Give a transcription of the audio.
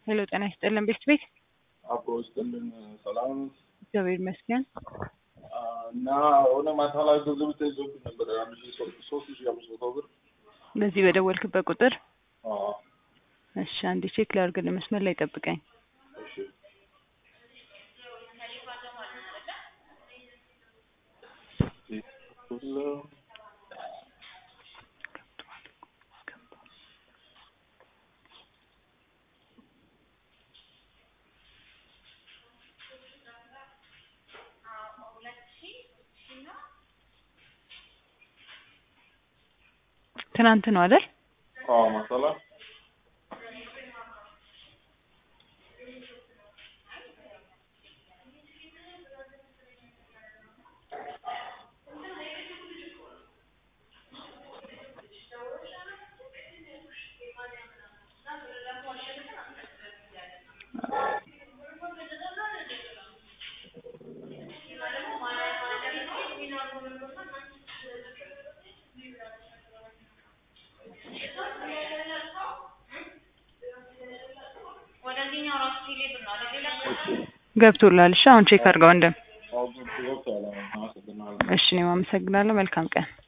ሄሎ ጤና ይስጥልን ቤት ቤት አብሮ ይስጥልን ሰላም እግዚአብሔር ይመስገን። እና ሆነ ማታ ላይ ገንዘብ ተይዞብኝ ነበር አንድ ሺ ሶስት ሺ አምስት መቶ ብር በዚህ በደወልክበት ቁጥር አዎ እሺ አንዴ ቼክ ላድርግልህ መስመር ላይ ጠብቀኝ እሺ ትናንት ነው አይደል አዎ ማሳላ ገብቶላል እሺ አሁን ቼክ አድርገው እንደም አዎ ገብቶ ገብቶ አመሰግናለሁ እሺ እኔም አመሰግናለሁ መልካም ቀን